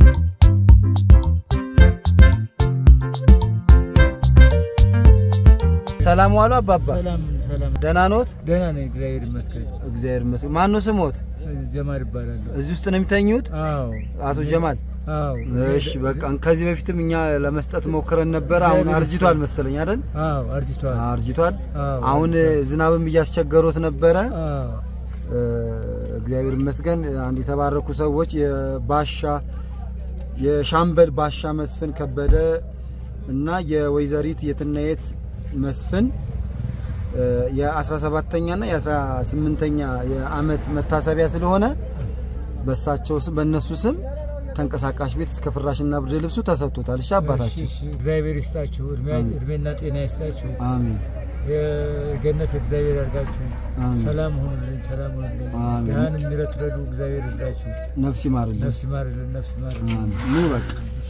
ሰላም ዋሉ አባባ። ሰላም ሰላም፣ ደህና ኖት? ደህና ነኝ፣ እግዚአብሔር ይመስገን። እግዚአብሔር ይመስገን። ማን ነው ስሞት? ጀማል ይባላለሁ። እዚህ ውስጥ ነው የሚተኙት? አዎ አቶ ጀማል። አዎ እሺ በቃ ከዚህ በፊትም እኛ ለመስጠት ሞክረን ነበረ። አሁን አርጅቷል መሰለኝ አይደል? አዎ አርጅቷል። አርጅቷል። አዎ አሁን ዝናብም እያስቸገሮት ነበረ። አዎ እ፣ እግዚአብሔር ይመስገን አንድ የተባረኩ ሰዎች የባሻ የሻምበል ባሻ መስፍን ከበደ እና የወይዘሪት የትናየት መስፍን እ፣ የ17ኛ እና የ18ኛ የአመት መታሰቢያ ስለሆነ በሳቸው ስም በእነሱ ስም ተንቀሳቃሽ ቤት እስከ ፍራሽና ብርድ ልብሱ ተሰጥቶታል። እሺ አባታችን። እሺ፣ እሺ፣ እግዚአብሔር ይስጣችሁ፣ እድሜ- አሜን። እድሜና ጤና ይስጣችሁ። አሜን የገነት እግዚአብሔር ያርጋችሁ። አሜን። ሰላም ሁኑልኝ፣ ሰላም ሁኑልኝ። አሜን። ድሃን የሚረትረዱ እግዚአብሔር ይርዳችሁ። ነፍስ ይማርልን። ነፍስ ይማርልን፣ ነፍስ ይማርልን። አሜን። ኑ በቃ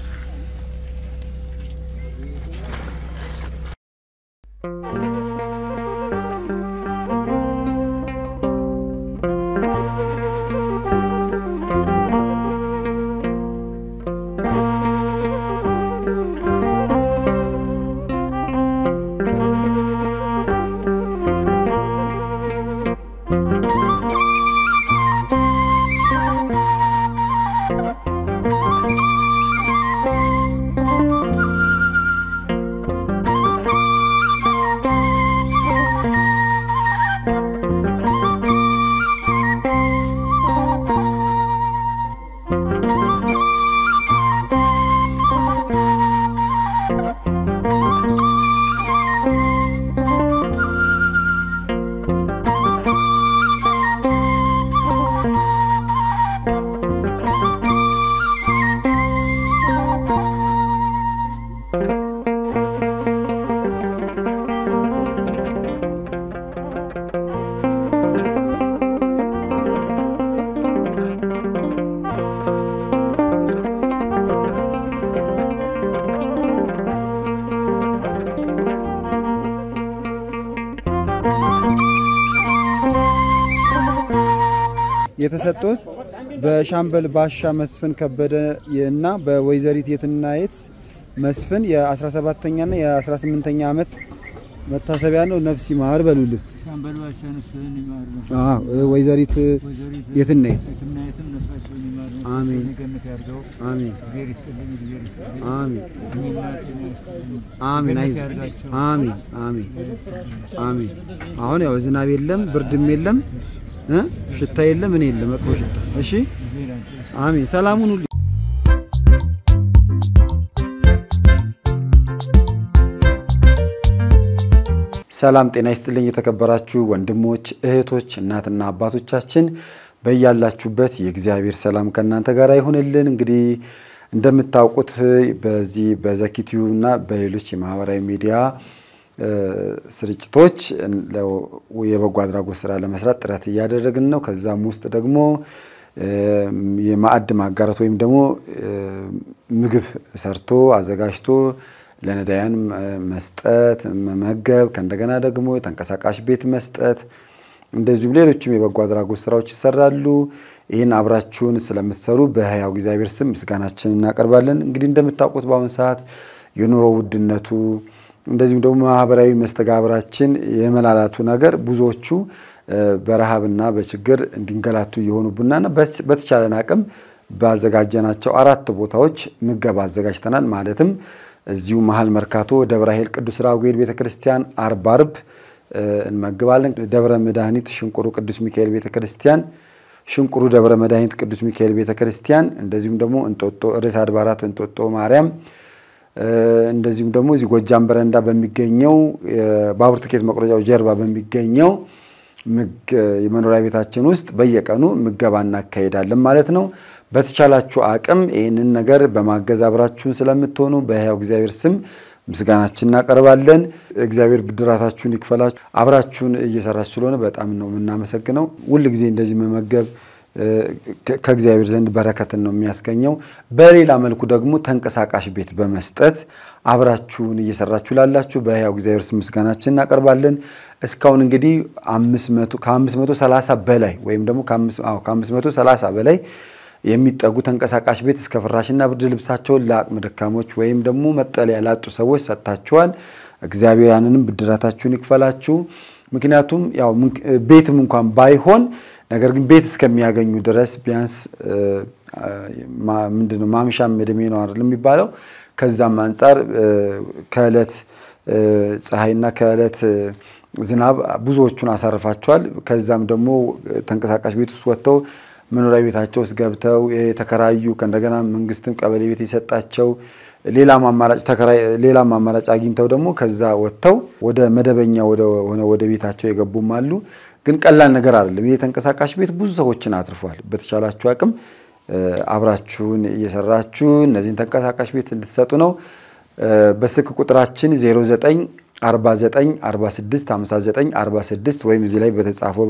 የተሰጡት በሻምበል ባሻ መስፍን ከበደ እና በወይዘሪት የትናየት መስፍን የ17ኛና የ18ኛ ዓመት መታሰቢያ ነው። ነፍስ ይማር በሉልን። ሻምበል ባሻ ነፍስህን ይማር ነው። አዎ፣ ወይዘሪት ወይዘሪት የትናየት የትናየትም ነፍሳቸውን ይማር ነው። አሜን። ነፍሳቸውን ገነት ያርገው። አሜን እግዚአብሔር ይስጥልኝ፣ እግዚአብሔር ይስጥልኝ። አሜን እድሜና ጤና ይስጥልኝ። አሜን። ገነት አይዞህ ያርጋቸው። አሜን አሜን አሜን። አሁን ያው ዝናብ የለም ብርድም የለም እ ሽታ የለም ምን የለም መጥፎ ሽታ። እሺ እግዚአብሔር ያንተ አሜን። ሰላሙን ሁሉ ሰላም ጤና ይስጥልኝ። የተከበራችሁ ወንድሞች እህቶች፣ እናትና አባቶቻችን በያላችሁበት የእግዚአብሔር ሰላም ከእናንተ ጋር ይሁንልን። እንግዲህ እንደምታውቁት በዚህ በዘኪቲዩ እና በሌሎች የማህበራዊ ሚዲያ እ፣ ስርጭቶች የበጎ አድራጎት ስራ ለመስራት ጥረት እያደረግን ነው። ከዛም ውስጥ ደግሞ እ፣ የማዕድ ማጋራት ወይም ደግሞ እ፣ ምግብ ሰርቶ አዘጋጅቶ ለነዳያን መስጠት መመገብ፣ ከእንደገና ደግሞ ተንቀሳቃሽ ቤት መስጠት፣ እንደዚሁም ሌሎችም የበጎ አድራጎት ስራዎች ይሰራሉ። ይህን አብራችሁን ስለምትሰሩ በሕያው እግዚአብሔር ስም ምስጋናችን እናቀርባለን። እንግዲህ እንደምታውቁት በአሁኑ ሰዓት የኑሮ ውድነቱ እንደዚሁም ደግሞ ማህበራዊ መስተጋብራችን የመላላቱ ነገር ብዙዎቹ እ፣ በረሃብና በችግር እንዲንገላቱ እየሆኑብናና በተቻለን አቅም ባዘጋጀናቸው አራት ቦታዎች ምገባ አዘጋጅተናል። ማለትም እዚሁ መሀል መርካቶ ደብረ ኃይል ቅዱስ ራጉኤል ቤተክርስቲያን አርብ አርብ እ፣ እንመግባለን። ደብረ መድኃኒት ሽንቁሩ ቅዱስ ሚካኤል ቤተክርስቲያን፣ ሽንቁሩ ደብረ መድኃኒት ቅዱስ ሚካኤል ቤተክርስቲያን እንደዚሁም ደግሞ እንጦጦ ርዕሰ አድባራት እንጦጦ ማርያም እ፣ እንደዚሁም ደግሞ እዚህ ጎጃም በረንዳ በሚገኘው የባቡር ትኬት መቁረጫው ጀርባ በሚገኘው ምግ- የመኖሪያ ቤታችን ውስጥ በየቀኑ ምገባ እናካሄዳለን ማለት ነው። በተቻላችሁ አቅም ይህንን ነገር በማገዝ አብራችሁን ስለምትሆኑ በሕያው እግዚአብሔር ስም ምስጋናችን እናቀርባለን። እግዚአብሔር ብድራታችሁን ይክፈላችሁ። አብራችሁን እየሰራችሁ ስለሆነ በጣም ነው የምናመሰግነው። ሁል ጊዜ እንደዚህ መመገብ እ፣ ከ- ከእግዚአብሔር ዘንድ በረከትን ነው የሚያስገኘው። በሌላ መልኩ ደግሞ ተንቀሳቃሽ ቤት በመስጠት አብራችሁን እየሰራችሁ ላላችሁ በሕያው እግዚአብሔር ስም ምስጋናችን እናቀርባለን። እስካሁን እንግዲህ ከ530 በላይ ወይም ደግሞ ከ530 በላይ የሚጠጉ ተንቀሳቃሽ ቤት እስከ ፍራሽና ብርድ ልብሳቸውን ለአቅመ ደካሞች ወይም ደግሞ መጠለያ ላጡ ሰዎች ሰጥታችኋል። እግዚአብሔር ያንንም ብድራታችሁን ይክፈላችሁ። ምክንያቱም ያው ቤትም እንኳን ባይሆን ነገር ግን ቤት እስከሚያገኙ ድረስ ቢያንስ ምንድነው ማምሻም እድሜ ነው አይደል የሚባለው። ከዛም አንጻር ከዕለት ፀሐይና ከዕለት ዝናብ ብዙዎቹን አሳርፋቸዋል። ከዛም ደግሞ ተንቀሳቃሽ ቤት ውስጥ ወጥተው መኖሪያ ቤታቸው ውስጥ ገብተው የተከራዩ ከእንደገና መንግስትም ቀበሌ ቤት የሰጣቸው ሌላም አማራጭ ተከራይ ሌላም አማራጭ አግኝተው ደግሞ ከዛ ወጥተው ወደ መደበኛ ሆነ ወደ ቤታቸው የገቡም አሉ። ግን ቀላል ነገር አይደለም። ይህ ተንቀሳቃሽ ቤት ብዙ ሰዎችን አትርፏል። በተቻላችሁ አቅም አብራችሁን እየሰራችሁ እነዚህን ተንቀሳቃሽ ቤት እንድትሰጡ ነው። በስልክ ቁጥራችን 09 49 46 59 46 ወይም እዚህ ላይ በተጻፈው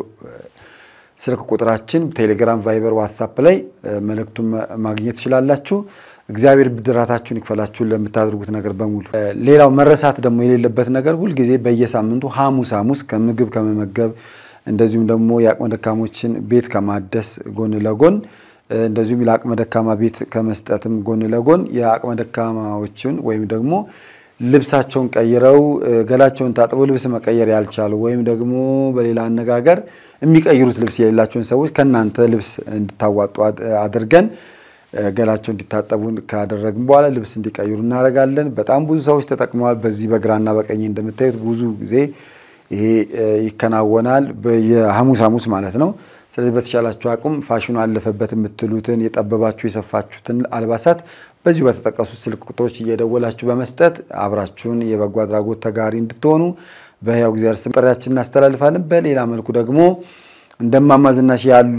ስልክ ቁጥራችን ቴሌግራም፣ ቫይበር፣ ዋትሳፕ ላይ መልእክቱን ማግኘት ትችላላችሁ። እግዚአብሔር ብድራታችሁን ይክፈላችሁን ለምታደርጉት ነገር በሙሉ። ሌላው መረሳት ደግሞ የሌለበት ነገር ሁልጊዜ በየሳምንቱ ሐሙስ ሐሙስ ከምግብ ከመመገብ እንደዚሁም ደግሞ የአቅመ ደካሞችን ቤት ከማደስ ጎን ለጎን እንደዚሁም ለአቅመ ደካማ ቤት ከመስጠትም ጎን ለጎን የአቅመ ደካማዎችን ወይም ደግሞ ልብሳቸውን ቀይረው ገላቸውን ታጥበው ልብስ መቀየር ያልቻሉ ወይም ደግሞ በሌላ አነጋገር የሚቀይሩት ልብስ የሌላቸውን ሰዎች ከእናንተ ልብስ እንድታዋጡ አድርገን ገላቸው እንዲታጠቡ ካደረግን በኋላ ልብስ እንዲቀይሩ እናደርጋለን። በጣም ብዙ ሰዎች ተጠቅመዋል። በዚህ በግራና በቀኝ እንደምታዩት ብዙ ጊዜ ይሄ ይከናወናል፣ የሐሙስ ሐሙስ ማለት ነው። ስለዚህ በተቻላችሁ አቁም ፋሽኑ አለፈበት የምትሉትን የጠበባችሁ የሰፋችሁትን አልባሳት በዚሁ በተጠቀሱት ስልክ ቁጥሮች እየደወላችሁ በመስጠት አብራችሁን የበጎ አድራጎት ተጋሪ እንድትሆኑ በሕያው እግዚአብሔር ስም ጥሪያችን እናስተላልፋለን። በሌላ መልኩ ደግሞ እንደማማ ዝናሽ ያሉ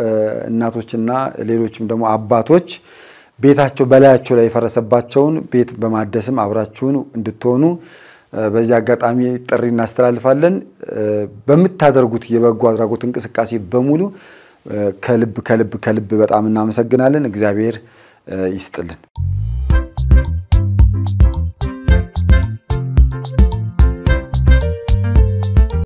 እናቶችና ሌሎችም ደግሞ አባቶች ቤታቸው በላያቸው ላይ የፈረሰባቸውን ቤት በማደስም አብራችሁን እንድትሆኑ በዚህ አጋጣሚ ጥሪ እናስተላልፋለን። በምታደርጉት የበጎ አድራጎት እንቅስቃሴ በሙሉ ከልብ ከልብ ከልብ በጣም እናመሰግናለን። እግዚአብሔር ይስጥልን።